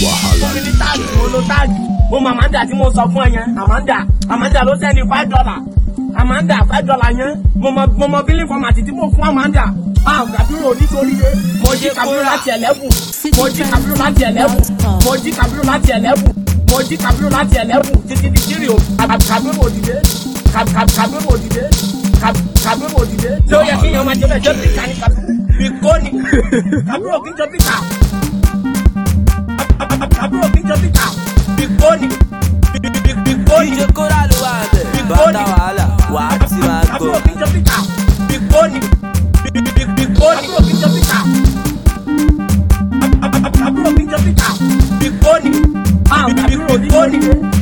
fún mi ní táàgì mo lo táàgì mo mọ Amanda tí mo sọ fún ẹ yẹn Amanda Amanda ló sẹ́ni five dollar Amanda five dollar yẹn mo mọ mo mọ bílíǹ fọmàtì tí mo fún Amanda ah kàbírò nítorí rẹ mo jí kàbírò láti ẹlẹ́bù mo jí kàbírò láti ẹlẹ́bù mo jí kàbírò láti ẹlẹ́bù mo jí kàbírò láti ẹlẹ́bù títí di kiri o kàbírò òdìdé kàbírò òdìdé kàbírò òdìdé tí ó yẹ kí yan máa jẹ bẹ́ẹ̀ jẹ́ pìkà ní kàbírò bìkóni kàbírò kí n jẹ pìkà kàbírò kí n jẹ pìkà bìkóni bìkóni DJ Kora ló wà bẹ̀. Bàtà wàhálà wà á ti máa kàbírò gbọ́. kí n jẹ pìkà bìkóni bìkóni kàbírò kí n jẹ pìkà kàbírò kí n jẹ pìkà bìkóni bìkóni bìkóni.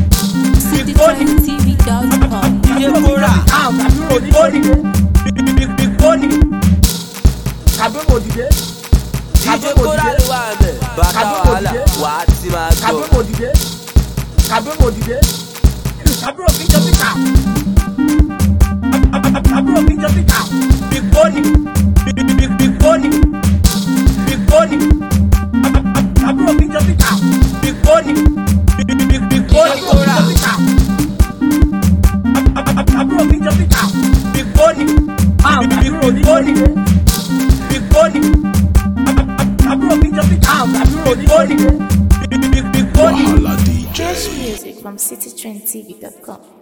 citytrendtv.com. DJ Kora. Ah, kàbírò bìkóni bìkóni kàbírò òdìdé DJ kàbírò Kora òdìdé ló wà bẹ̀. Bàtà wàhálà wà á ti máa gbọ́. kàbírò òdìdé kàbírò òdìdé kàbírò kí n jẹ pìkà kàbírò kí n jẹ pìkà bìkóni bìkóni bìkóni kàbírò kí n jẹ pìkà bìkóni bìkóni Kora. kàbírò kí n jẹ pìkà bìkóni ah kàbírò bìkóni bìkóni kàbírò kí n jẹ pìkà ah kàbírò bìkóni bìkóni. Fresh music from citytrendtv.com.